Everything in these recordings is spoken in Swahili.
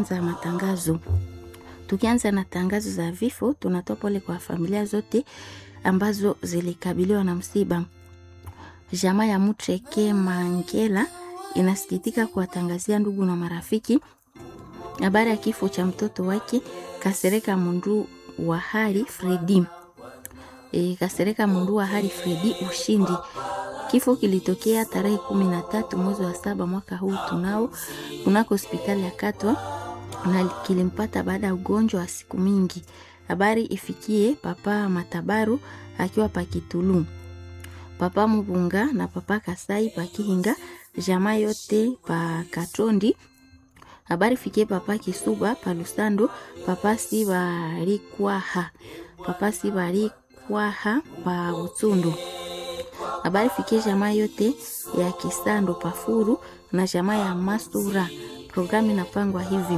tunaanza matangazo. Tukianza na tangazo za vifo, tunatoa pole kwa familia zote ambazo zilikabiliwa na msiba. Jamaa ya Mutreke Mangela inasikitika kuwatangazia ndugu na marafiki habari ya kifo cha mtoto wake Kasereka Mundu wa Hari Fredi. E, Kasereka Mundu wa Hari Fredi Ushindi. Kifo kilitokea tarehe kumi na tatu mwezi wa saba mwaka huu tunao kunako hospitali ya Katwa na kilimpata baada ya ugonjwa wa siku mingi. Habari ifikie papa Matabaru akiwa Pakitulu, papa Mubunga na papa Kasai Pakihinga, jamaa yote pa Katondi. Habari fikie papa Kisuba pa Lusando, papa Sibarikwaha, papa Sibarikwaha pa Butundu. Habari fikie jamaa yote ya Kisando Pafuru na jamaa ya Masura. Programu inapangwa hivi: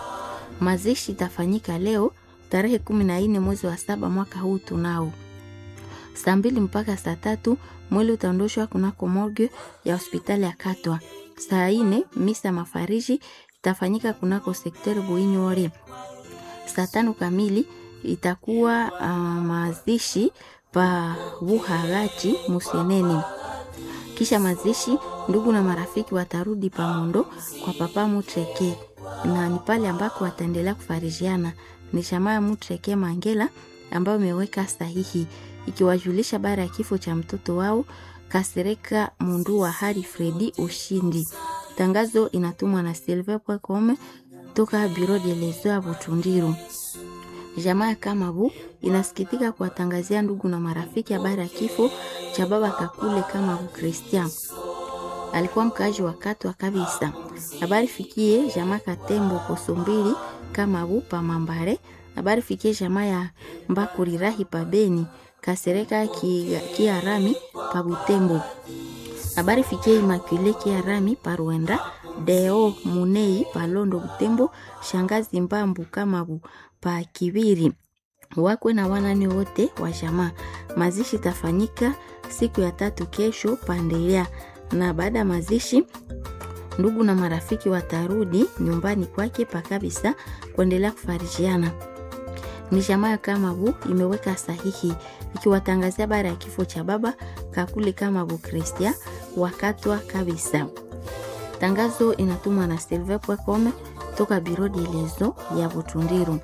mazishi itafanyika leo tarehe kumi na nne mwezi wa saba mwaka huu tunao saa mbili mpaka saa tatu mwili utaondoshwa kunako morgue ya hospitali ya Katwa. Saa ine misa mafariji itafanyika kunako sekteri Buinyore. Saa tano kamili itakuwa uh, mazishi pa Buhagati Museneni. Kisha mazishi, ndugu na marafiki watarudi pamondo kwa papa Mutreke, na ni pale ambako wataendelea kufarijiana. Ni jamaa ya Mutreke Mangela ambayo imeweka sahihi ikiwajulisha baada ya kifo cha mtoto wao Kasereka Mundu wa Hari Fredi Ushindi. Tangazo inatumwa na Silver Pwakome toka Biro de Lezo ya Butundiru. Jamaa ya Kamabu inasikitika kuwatangazia ndugu na marafiki habari ya kifo cha baba Kakule Kamabu Christian. Alikuwa mkaaji wa Katwa kabisa. Habari fikie jamaa Katembo Kosombili Kamabu pa Mambare. Habari fikie jamaa ya Mbakurirahi pa Beni Kasereka Kiarami ki pa Butembo. Habari fikie Imakule Kiarami pa Rwenda. Deo Munei pa Londo Butembo. Shangazi Mbambu Kamabu pa Kibiri wakwe na wanani wote wa jamaa. Mazishi tafanyika siku ya tatu kesho Pandelea, na baada ya mazishi ndugu na marafiki watarudi nyumbani kwake pa kabisa kuendelea kufarijiana. Ni jamaa ya Kamabu imeweka sahihi ikiwatangazia habari ya kifo cha baba Kakule Kamabu Kristia wakatwa kabisa. Tangazo inatumwa na Silve Pwekome toka Biro de Lezo ya Butundiru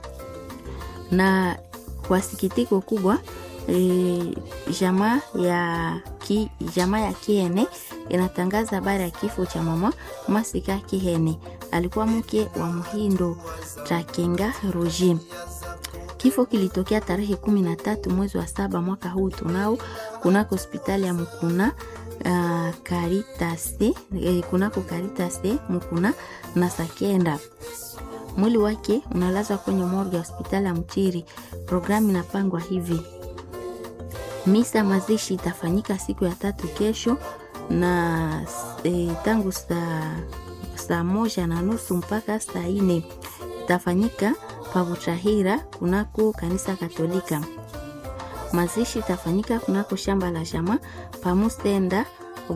na kwa sikitiko kubwa e, jamaa ya ki, jamaa ya Kiene inatangaza habari ya kifo cha mama Masika Kihene, alikuwa mke wa Muhindo Takenga Roji. Kifo kilitokea tarehe kumi na tatu mwezi wa saba mwaka huu tunao kunako hospitali ya Mukuna uh, Karitase eh, kunako Karitase Mukuna na Sakenda mwili wake unalazwa kwenye morgue ya hospitali ya Mtiri. Programu inapangwa hivi: misa mazishi itafanyika siku ya tatu kesho na e, tangu saa saa moja na nusu mpaka saa ine itafanyika Pabutahira kunako kanisa Katolika. Mazishi itafanyika kunako shamba la jamaa Pamusenda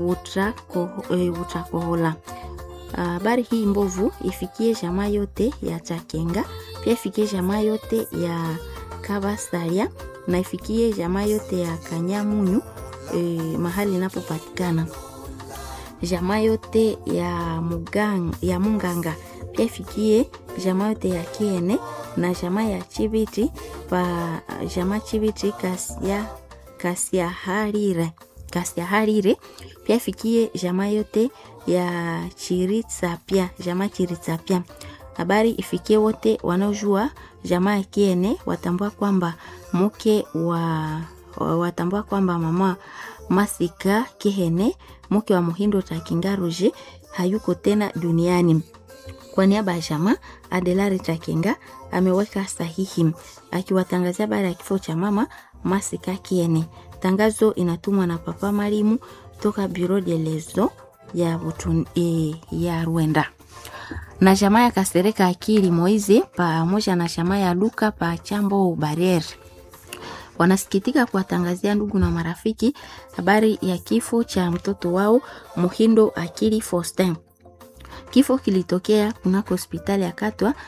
Butakohola. Habari uh, hii mbovu ifikie jamaa yote ya Chakenga, pia ifikie jamaa yote ya Kabasaria na ifikie jamaa yote ya Kanyamunyu e, mahali inapopatikana jamaa yote ya Mugang, ya Munganga, pia ifikie jamaa yote ya Kiene na jamaa ya Chibiti pa jamaa Chibiti Kasia Kasia Harire Kasia Harire, pia ifikie jamaa yote ya Chiritsapia jamaa Chiritsapia. Habari ifikie wote wanaojua jamaa ya Kiene watambua kwamba mke wa watambua kwamba mama Masika Kihene mke wa Muhindo Takingaruje hayuko tena duniani. Kwa niaba ya jamaa Adelari Takinga ameweka sahihi akiwatangazia habari ya kifo cha mama Masika Kiene. Tangazo inatumwa na Papa Marimu toka Bureau de Lezo ya, butun, e, ya Rwanda na jamaa ya Kasereka Akili Moize pamoja na jamaa ya Luka pa Chambo Bariere wanasikitika kuwatangazia ndugu na marafiki habari ya kifo cha mtoto wao Muhindo Akili Faustin. Kifo kilitokea kunako hospitali ya Katwa